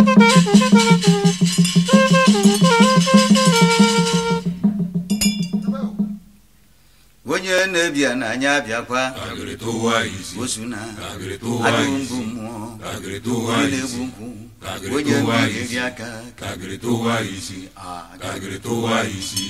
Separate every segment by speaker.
Speaker 1: onye na-ebia n'anya abịakwa
Speaker 2: agịrị tụwa isi
Speaker 1: osu na
Speaker 2: agịrị tụwa
Speaker 1: adụ
Speaker 2: isi
Speaker 1: mbụ mmụọ
Speaker 2: agịrị tụwa
Speaker 1: onye
Speaker 2: isi
Speaker 1: na-egbu nkwụ
Speaker 2: Agịrị
Speaker 1: onye
Speaker 2: tụwa
Speaker 1: na-eri
Speaker 2: isi.
Speaker 1: aka
Speaker 2: agịrị tụwa isi
Speaker 1: Ah,
Speaker 2: agịrị tụwa isi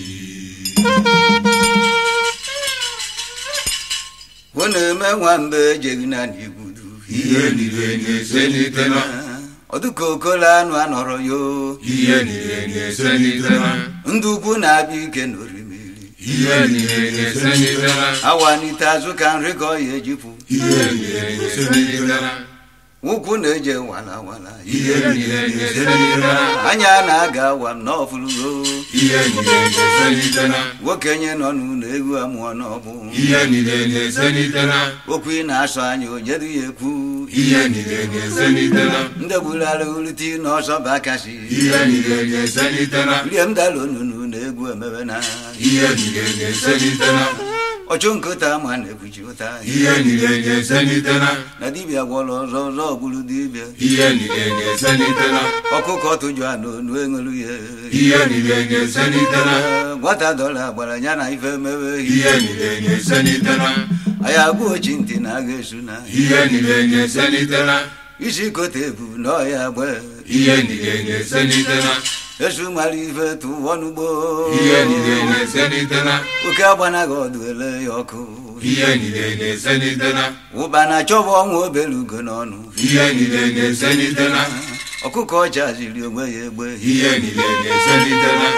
Speaker 1: ọ na-eme nwamba ejeghị na n'igbudu
Speaker 2: ihe niile na-eselite na
Speaker 1: ọdụka okolo anụ anọrọ yo
Speaker 2: ihe niile na-eselite na
Speaker 1: ndị ukwu na-abịa ike n'orimiri
Speaker 2: ihe niile na-eselite na
Speaker 1: awanite azụ ka nri ka ọ ya ejipụ
Speaker 2: ihe niile na-eselite na
Speaker 1: ụkwụ na-eje wala wala
Speaker 2: ihe niile na-eselite na
Speaker 1: anya na-aga awa m n'ọfụlụgo
Speaker 2: ihe niile na-eselite na
Speaker 1: nwokenye nọ n'ụlọ egwu amụọ n'ọbụ
Speaker 2: ihe niile na-eselite na
Speaker 1: okwu ị na-asọ anya onyedu ya ekwu
Speaker 2: ihe niile na-eselite na
Speaker 1: ndị gbulara ulite n'ọsọ bụ akasi
Speaker 2: ihe niile na-eselite na
Speaker 1: rie m dala onunu na egwu emebe na
Speaker 2: ihe niile na-eselite na
Speaker 1: ọchụ nkụta ma na-ekwuchi ụta
Speaker 2: ihe niile na-eselite na
Speaker 1: na dibịa gwọrọ ọzọ ọzọ gburu dibịa
Speaker 2: ihe niile na-eselite na
Speaker 1: ọkụkọ tụjụ a n'onu enwelu ya
Speaker 2: ihe niile na-eselite na
Speaker 1: nwata dọla gbara ya na ife mewe
Speaker 2: ihe niile na-eselite na
Speaker 1: anyị agba ochi ntị na agha esu na
Speaker 2: ihe niile na-eselite na
Speaker 1: isi kote ebu na ọya gbe
Speaker 2: ihe niile na-eselite na
Speaker 1: esu mara ife tụwọ n'ugbo
Speaker 2: ihe niile na-eselite na
Speaker 1: oke agbanaghị ọdụ ele ya ọkụ
Speaker 2: ihe niile na-eselite na
Speaker 1: ụba na chọba ọnwa obere ugo n'ọnụ
Speaker 2: ihe niile na-eselite na
Speaker 1: ọkụkọ ọcha ziri onwe ya egbe
Speaker 2: ihe niile na-eselite na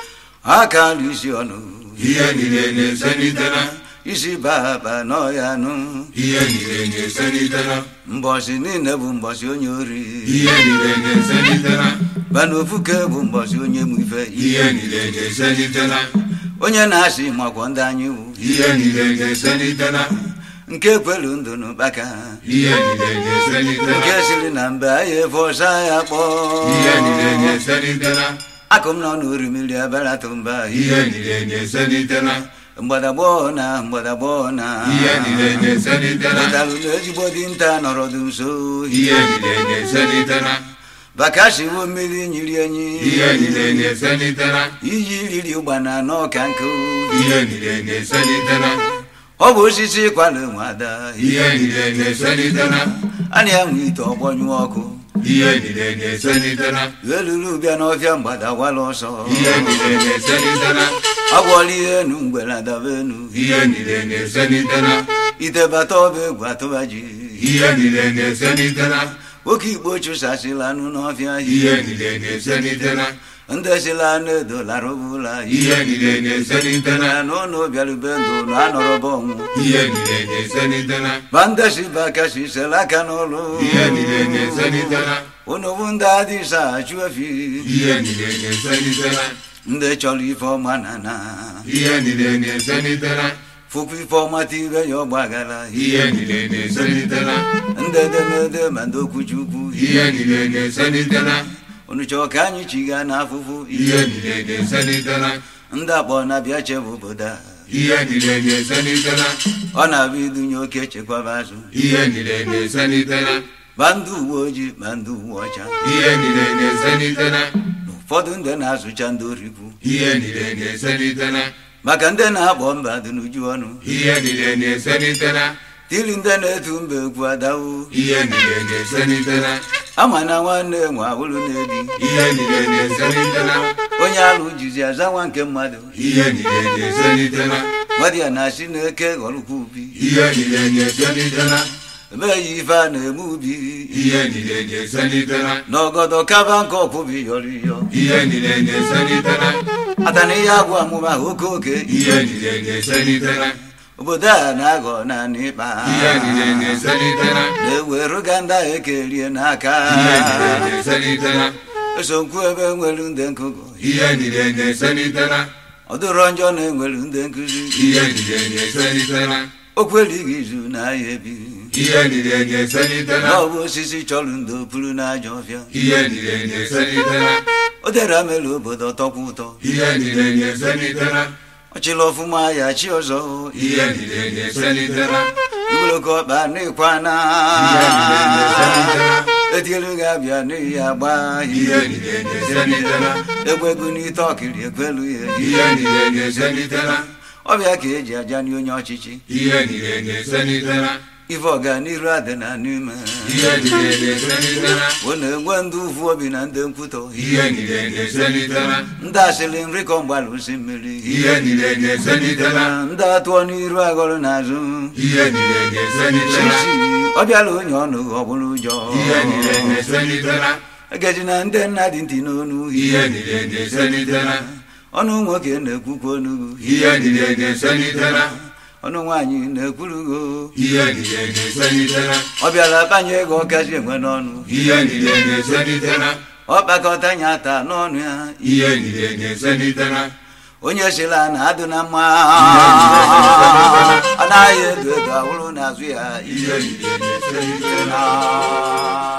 Speaker 1: ha ka alụ isi ọnụ
Speaker 2: ihe niile na-eselite na
Speaker 1: isi baba n'ọya nụ
Speaker 2: ihe niile na-eselite na
Speaker 1: mbọsị niile bụ mbọsị onye ori
Speaker 2: ihe niile na-eselite na
Speaker 1: bana ofuke bụ mbọsị onye mụ ife
Speaker 2: ihe niile na-eselite na
Speaker 1: onye na-asị makwọ ndị anyị wụ
Speaker 2: ihe niile na-eselite na
Speaker 1: nke kwelu ndụ n'ụkpaka
Speaker 2: ihe niile na-eselite
Speaker 1: nke
Speaker 2: na
Speaker 1: siri na mbe anyị efe ọsa ya kpọọ
Speaker 2: ihe niile na-eselite na
Speaker 1: akụ m nọ n'orimiri abaratụ mba
Speaker 2: ihe niile na-eselite na
Speaker 1: mgbadagbọọ na mgbadagbọọ na
Speaker 2: ihe niile na-eselite na
Speaker 1: pụtalụ na ezigbo dinta nọrọdụ nso
Speaker 2: ihe niile na-eselite na
Speaker 1: bakashiwo mmiri nyiri enyi
Speaker 2: ihe niile na-eselite na
Speaker 1: iyi riri ụgbana n'ọka nkụ
Speaker 2: ihe niile na-eselite na
Speaker 1: ọ bụ osisi kwalụ nwada
Speaker 2: ihe niile na-eselite na
Speaker 1: a na-enwe ite ọgbọnyụ ọkụ
Speaker 2: ihe niile na-eselite na
Speaker 1: eluru bịa n'ọfịa mgbada wala ọsọ
Speaker 2: ihe niile na-eselite na
Speaker 1: agwọla ihe enu mgbere adaba enu
Speaker 2: ihe niile na-eselite na
Speaker 1: ite bata ọba egwu atụba ji
Speaker 2: ihe niile na-eselite na
Speaker 1: oke igbo chụsasịla anụ n'ọfịa
Speaker 2: ihe niile na-eselite na
Speaker 1: ndị sila anụ edolara ụbụla
Speaker 2: ihe niile na-eselite na
Speaker 1: na n'ụlọ bịarube ndụ na anọrọba ọnwụ
Speaker 2: ihe niile na-eselite na
Speaker 1: ma ndị si bụ aka si sela aka n'ụlọ
Speaker 2: ihe niile na-eselite na
Speaker 1: unu bụ ndị adịsa achụ efi
Speaker 2: ihe niile na-eselite na
Speaker 1: ndị chọrọ ife ọma na na
Speaker 2: ihe niile na-eselite na
Speaker 1: fụkwa ife ọma tire ya ọgbagara
Speaker 2: ihe niile na-eselite na
Speaker 1: ndị edemede ma ndị okwuchukwu
Speaker 2: ihe niile na-eselite na
Speaker 1: unu chọọ ka anyị chiga n'afụfụ
Speaker 2: ihe niile na-eselite na
Speaker 1: ndị akpọ na-abịa chebe obodo a
Speaker 2: ihe niile na-eselite na
Speaker 1: ọ na-abụ idunye oke chekwaba azụ
Speaker 2: ihe niile na-eselite na
Speaker 1: ma ndị uwe ojii ma ndị uwe ọcha
Speaker 2: ihe niile na-eselite na
Speaker 1: ụfọdụ ndị na-azụcha ndị orikwu
Speaker 2: ihe niile na-eselite na
Speaker 1: maka ndị na-akpọ mba dị n'uju ọnụ
Speaker 2: ihe niile na-eselite na
Speaker 1: tiri ndị na-etu mba egwu adawu
Speaker 2: ihe niile na-eselite na
Speaker 1: ama na nwanne nwe awụrụ na-ebi
Speaker 2: ihe niile na-eselite na
Speaker 1: onye alụ jizi aza nwa nke mmadụ
Speaker 2: ihe niile na-eselite na
Speaker 1: mmadụ ya na-asị na eke ghọrọkwa ubi
Speaker 2: ihe niile na-eselite na
Speaker 1: emeghị ife a na-eme ubi
Speaker 2: ihe niile na-eselite na
Speaker 1: n'ọgọdọ kaba nke ọkwụbi yọrọ iyọ
Speaker 2: ihe niile na-eselite na
Speaker 1: ata na ihe agwụ amụma oke oke
Speaker 2: ihe niile na-eselite na
Speaker 1: obodo a na-aghọ naanị ịkpa
Speaker 2: ihe niile na-eselite na
Speaker 1: na-eweruga ndị ahụ ekerie n'aka
Speaker 2: ihe niile na-eselite na
Speaker 1: esokwu ebe nwere ndị nkụgụ
Speaker 2: ihe niile na-eselite na
Speaker 1: ọ dụrọ njọ na enwere ndị nkụzi
Speaker 2: ihe niile na-eselite na
Speaker 1: okwelighị izu na ahịa ebi
Speaker 2: ihe niile na-eselite na
Speaker 1: na ọ bụ osisi chọrọ ndo pụrụ n'ajọ ọfịa
Speaker 2: ihe niile na-eselite na
Speaker 1: o dere mere obodo tọkwa ụtọ
Speaker 2: ihe niile na-eselite na
Speaker 1: ọchịla ọfụma ya chi ọzọ
Speaker 2: ihe niile na-eselite na
Speaker 1: igboloko ọkpa na ịkwa na
Speaker 2: ihe niile na-eselite na
Speaker 1: etielu ga-abịa n'ihi agba
Speaker 2: ihe niile na-eselitela
Speaker 1: egwegu n'ite ọkiri ekwelu ya
Speaker 2: ihe niile na-eselitela
Speaker 1: ọbịa ka eji aja nye onye ọchịchị
Speaker 2: ihe niile na-eselitela
Speaker 1: ife ọganiru adị na n'ime
Speaker 2: ihe niile na-eselitela
Speaker 1: ọ na-enwe ndị uvu obi na ndị nkwutọ
Speaker 2: ihe niile na-eselitela
Speaker 1: ndị asịrị nri kọ mgbalụ osi mmiri
Speaker 2: ihe niile na-eselitela
Speaker 1: ndị atụọ n'iru agọrọ n'azụ
Speaker 2: ihe niile na-eselitela
Speaker 1: Chichi, ọ bịala onye ọnụ ọ bụrụ ụjọ
Speaker 2: ihe niile na-eselitela
Speaker 1: egeji na ndị nna dị ntị n'onu
Speaker 2: ihe niile na-eselitela
Speaker 1: ọnụ nwoke na-ekwukwa ọnụ
Speaker 2: ihe niile na-eselitela
Speaker 1: ọnụ nwaanyị na-ekwurugo
Speaker 2: ihe niile na-eselitela
Speaker 1: ọ bịara banye ego ọkazi enwe n'ọnụ
Speaker 2: ihe niile na-eselitela
Speaker 1: ọ kpakọta nya ata n'ọnụ ya
Speaker 2: ihe niile na-eselitela
Speaker 1: onye sila na adụ na mma
Speaker 2: na-eselitela.
Speaker 1: anaghị edo edo awụrụ n'azụ ya
Speaker 2: ihe niile na-eselitela
Speaker 1: Ah.